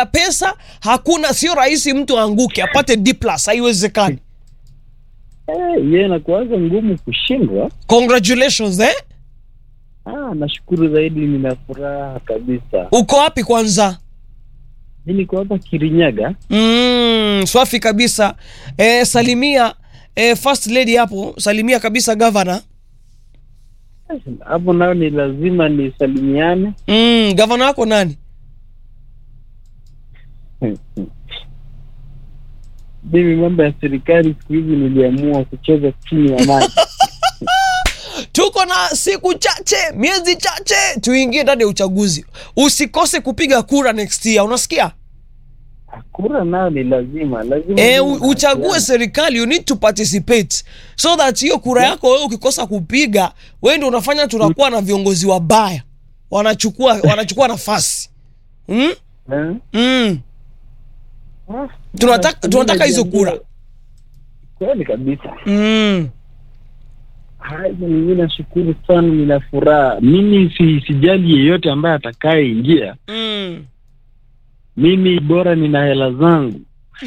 ya pesa hakuna sio rahisi mtu aanguke apate D plus haiwezekani Eh, yeye inakuwaga ngumu kushindwa. congratulations eh? Ah, nashukuru zaidi, nina furaha kabisa. uko wapi kwanza Mi niko hapa Kirinyaga. mm, swafi kabisa eh, salimia eh, first lady hapo salimia kabisa gavana Hapo nayo ni lazima nisalimiane. mm, gavana wako nani Mimi mambo ya serikali siku hizi niliamua kucheza chini ya maji. tuko na siku chache miezi chache tuingie ndani ya uchaguzi usikose kupiga kura next year unasikia Kura nayo ni lazima, lazima e, niwe u- na uchague haki serikali you need to participate so that hiyo kura yako wewe ukikosa kupiga wewe ndio unafanya tunakuwa na viongozi wabaya wanachukua wanachukua nafasi mm? yangu. Mm. Eh? Ah, tunataka mimi tunataka hizo najiambia- kura Kweli kabisa. mm. Haya, mimi nashukuru sana, nina furaha. Mimi si, sijali yeyote ambaye atakayeingia. Mm. Mimi bora nina hela zangu.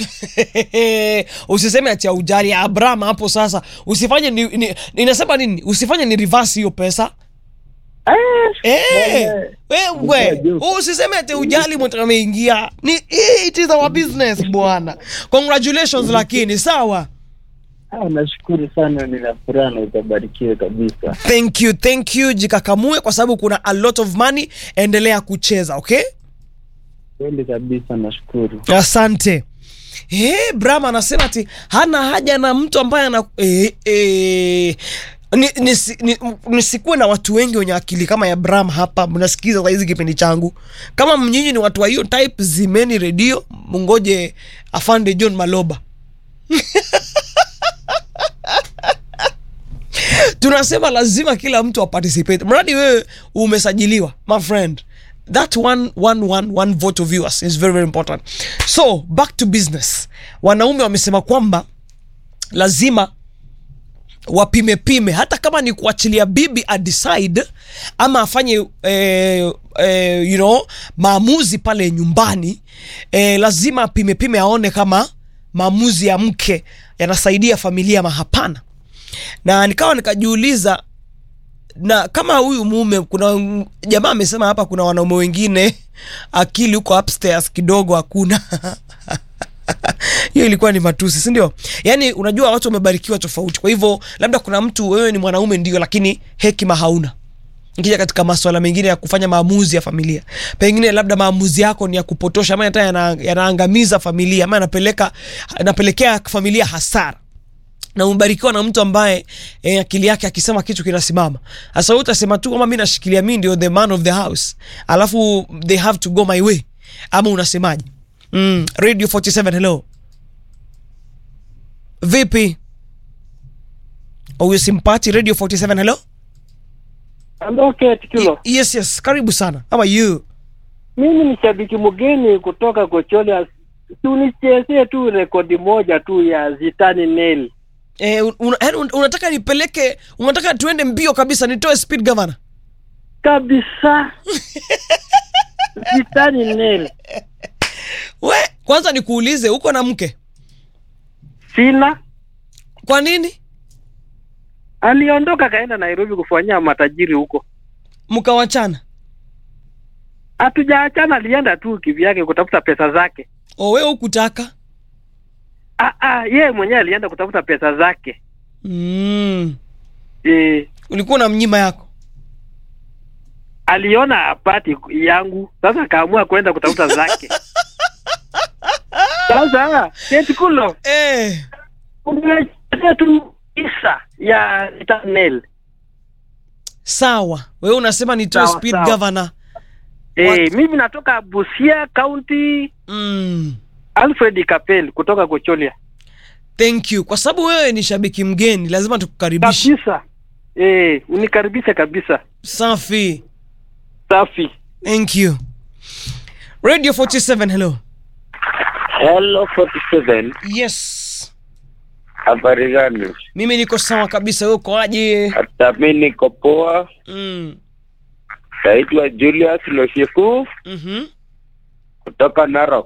usiseme ati ujali abraham hapo sasa usifanye ni, ni, ninasema nini usifanye ni reverse hiyo pesa Eh, Eh, Bwana, wewe Unajua. usiseme ati ujali mtu ameingia ni it is our business bwana congratulations lakini sawa ah, nashukuru sana, nina furaha na utabarikiwe kabisa. thank you thank you jikakamue kwa sababu kuna a lot of money endelea kucheza okay Kweli kabisa, nashukuru. asante Eh, Bram anasema ati hana haja na mtu ambaye ana eh, eh, ni, nisi- ni, nisikuwe na watu wengi wenye akili kama ya Bram hapa mnasikiza saizi kipindi changu. Kama mnyinyi ni watu wa hiyo type, zimeni redio mungoje afande John Maloba. tunasema lazima kila mtu aparticipate mradi wewe umesajiliwa my friend that one, one, one, one vote of yours is very, very important so back to business wanaume wamesema kwamba lazima wapime pime hata kama ni kuachilia bibi adecide ama afanye eh, eh, you know, maamuzi pale nyumbani eh, lazima apime pime aone kama maamuzi ya mke yanasaidia familia ama hapana na nikawa nikajiuliza na kama huyu mume kuna m- jamaa amesema hapa kuna wanaume wengine akili huko upstairs kidogo hakuna hiyo ilikuwa ni matusi si ndio yaani unajua watu wamebarikiwa tofauti kwa hivyo labda kuna mtu wewe ni mwanaume ndio lakini hekima hauna ikija katika maswala mengine ya kufanya maamuzi ya familia pengine labda maamuzi yako ni ya kupotosha ama hata yana- yanaangamiza familia ama yanapeleka yanapelekea familia hasara na umebarikiwa na mtu ambaye eh, akili yake akisema kitu kinasimama sasa wewe utasema tu kama mi nashikilia mi ndio the man of the house alafu they have to go my way ama unasemaje mm, radio 47 hello vipi huyu simpati radio 47 hello Okay, Tikilo. yes yes karibu sana how are you Mimi ni shabiki mgeni kutoka Kocholia. Tunichezee tu rekodi moja tu ya Zitani Nail. eh, un, un, yaani un, unataka nipeleke unataka tuende mbio kabisa nitoe speed governor Kabisa. Zitani Nail. we kwanza nikuulize uko na mke Sina. kwa nini Aliondoka kaenda Nairobi kufanyia matajiri huko. mkawachana Hatujaachana, alienda tu kivyake kutafuta pesa zake. o wewe hukutaka Ah, ah, yeye mwenyewe alienda kutafuta pesa zake. mm. E, ulikuwa na mnyima yako aliona apati yangu, sasa akaamua kwenda kutafuta zake. Sasa Ketikulo, eh. umechezea tu isa ya Zitani Nail. sawa wewe unasema nitoe Sawa, speed sawa. governor Eh, What? mimi natoka Busia County, mm. Alfred Kapel kutoka Kocholia. thank you kwa sababu wewe ni shabiki mgeni lazima tukukaribishe Kabisa. Eh, unikaribisha kabisa. safi Safi. thank you radio 47 hello Hello 47. yes Habari gani? mimi niko sawa kabisa wewe uko aje Hata mi niko poa. mm. Naitwa Julius Loshiku mm-hmm. kutoka Narok.